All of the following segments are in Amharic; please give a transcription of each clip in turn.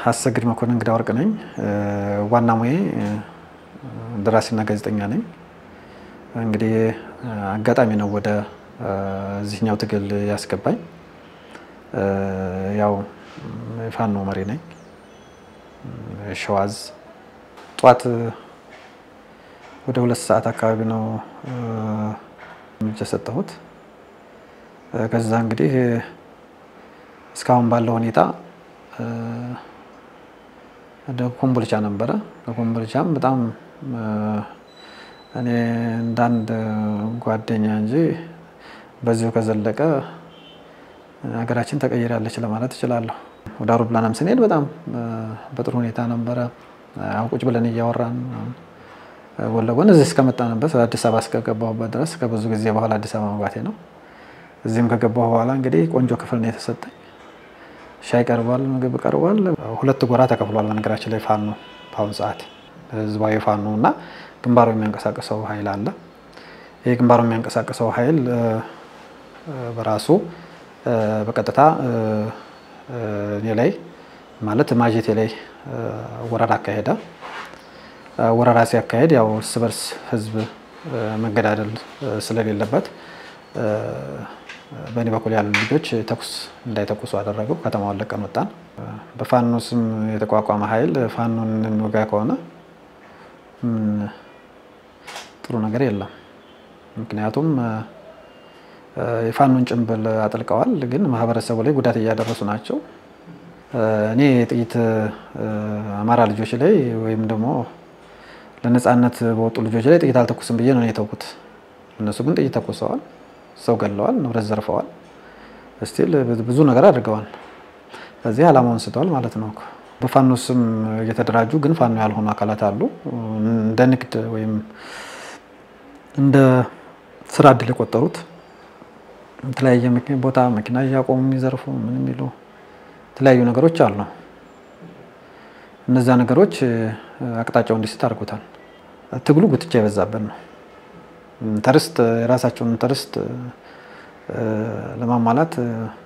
አሰግድ መኮንን እንግዳ ወርቅ ነኝ። ዋና ሙዬ ደራሲና ጋዜጠኛ ነኝ። እንግዲህ አጋጣሚ ነው ወደ እዚህኛው ትግል ያስገባኝ። ያው የፋኖ መሪ ነኝ። ሸዋዝ ጠዋት ወደ ሁለት ሰዓት አካባቢ ነው እርምጃ የሰጠሁት። ከዛ እንግዲህ እስካሁን ባለው ሁኔታ ኮምቦልቻ ነበረ። ኮምቦልቻም በጣም እኔ እንዳንድ ጓደኛ እንጂ በዚሁ ከዘለቀ ሀገራችን ተቀይራለች ለማለት እችላለሁ። ወደ አውሮፕላናም ስንሄድ በጣም በጥሩ ሁኔታ ነበረ። ቁጭ ብለን እያወራን ጎን ለጎን እዚህ እስከመጣንበት አዲስ አበባ እስከገባሁበት ድረስ ከብዙ ጊዜ በኋላ አዲስ አበባ መግባቴ ነው። እዚህም ከገባሁ በኋላ እንግዲህ ቆንጆ ክፍል ነው የተሰጠኝ። ሻይ ቀርቧል፣ ምግብ ቀርቧል። ሁለት ጎራ ተከፍሏል። በነገራችን ላይ ፋኖ በአሁኑ ሰዓት ህዝባዊ ፋኖ እና ግንባሩ የሚያንቀሳቅሰው ኃይል አለ። ይህ ግንባሩ የሚያንቀሳቅሰው ኃይል በራሱ በቀጥታ እኔ ላይ ማለት ማጀቴ ላይ ወረራ አካሄደ። ወረራ ሲያካሄድ ያው እርስ በርስ ህዝብ መገዳደል ስለሌለበት በእኔ በኩል ያሉ ልጆች ተኩስ እንዳይተኩሱ አደረገው። ከተማውን ለቀን ወጣን። በፋኖ ስም የተቋቋመ ኃይል ፋኖን የሚወጋ ከሆነ ጥሩ ነገር የለም። ምክንያቱም የፋኖን ጭንብል አጥልቀዋል፣ ግን ማህበረሰቡ ላይ ጉዳት እያደረሱ ናቸው። እኔ ጥይት አማራ ልጆች ላይ ወይም ደግሞ ለነፃነት በወጡ ልጆች ላይ ጥይት አልተኩስም ብዬ ነው የተውኩት። እነሱ ግን ጥይት ተኩሰዋል፣ ሰው ገለዋል፣ ንብረት ዘርፈዋል፣ ስቲል ብዙ ነገር አድርገዋል። ስለዚህ ዓላማውን ስተዋል ማለት ነው። በፋኖ ስም እየተደራጁ ግን ፋኖ ያልሆኑ አካላት አሉ። እንደ ንግድ ወይም እንደ ስራ እድል የቆጠሩት የተለያየ ቦታ መኪና እያቆሙ የሚዘርፉ ምን የሚሉ የተለያዩ ነገሮች አሉ። እነዛ ነገሮች አቅጣጫው እንዲስት አድርጎታል። ትግሉ ጉትቻ የበዛበት ነው። ተርስት የራሳቸውን ተርስት ለማሟላት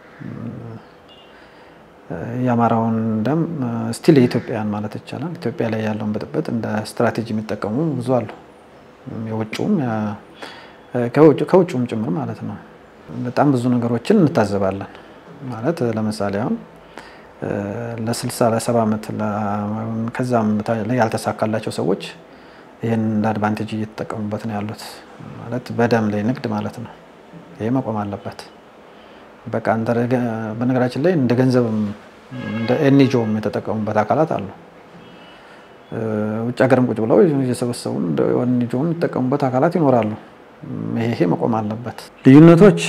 የአማራውን ደም ስቲል የኢትዮጵያን ማለት ይቻላል ኢትዮጵያ ላይ ያለውን ብጥብጥ እንደ ስትራቴጂ የሚጠቀሙ ብዙ አሉ። የውጭውም ከውጭውም ጭምር ማለት ነው። በጣም ብዙ ነገሮችን እንታዘባለን። ማለት ለምሳሌ አሁን ለስልሳ ለሰባ ዓመት ከዛም ላይ ያልተሳካላቸው ሰዎች ይህን እንደ አድቫንቴጅ እየተጠቀሙበት ነው ያሉት። ማለት በደም ላይ ንግድ ማለት ነው። ይሄ መቆም አለበት። በቃ በነገራችን ላይ እንደ ገንዘብም እንደ ኤንጂኦም የተጠቀሙበት አካላት አሉ። ውጭ ሀገርም ቁጭ ብለው እየሰበሰቡ እንደ ኤንጂኦም የሚጠቀሙበት አካላት ይኖራሉ። ይሄ መቆም አለበት። ልዩነቶች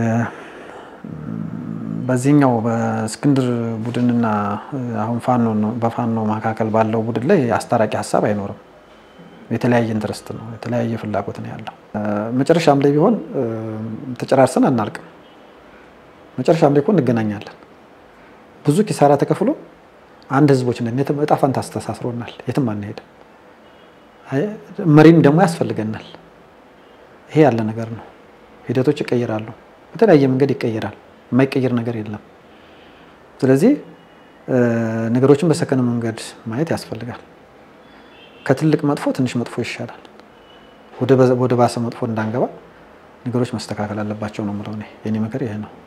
በዚህኛው በእስክንድር ቡድንና አሁን ፋኖ በፋኖ መካከል ባለው ቡድን ላይ አስታራቂ ሀሳብ አይኖርም። የተለያየ ኢንትረስት ነው፣ የተለያየ ፍላጎት ነው ያለው። መጨረሻም ላይ ቢሆን ተጨራርሰን አናልቅም። መጨረሻም ላይ እኮ እንገናኛለን። ብዙ ኪሳራ ተከፍሎ አንድ ህዝቦች ነን። እጣ ፈንታ አስተሳስሮናል። የትም አንሄድም። መሪም ደግሞ ያስፈልገናል። ይሄ ያለ ነገር ነው። ሂደቶች ይቀይራሉ። በተለያየ መንገድ ይቀይራል። የማይቀይር ነገር የለም። ስለዚህ ነገሮችን በሰከነ መንገድ ማየት ያስፈልጋል። ከትልቅ መጥፎ ትንሽ መጥፎ ይሻላል። ወደ ባሰ መጥፎ እንዳንገባ ነገሮች መስተካከል አለባቸው ነው የምለው እኔ። የኔ ምክር ይሄ ነው።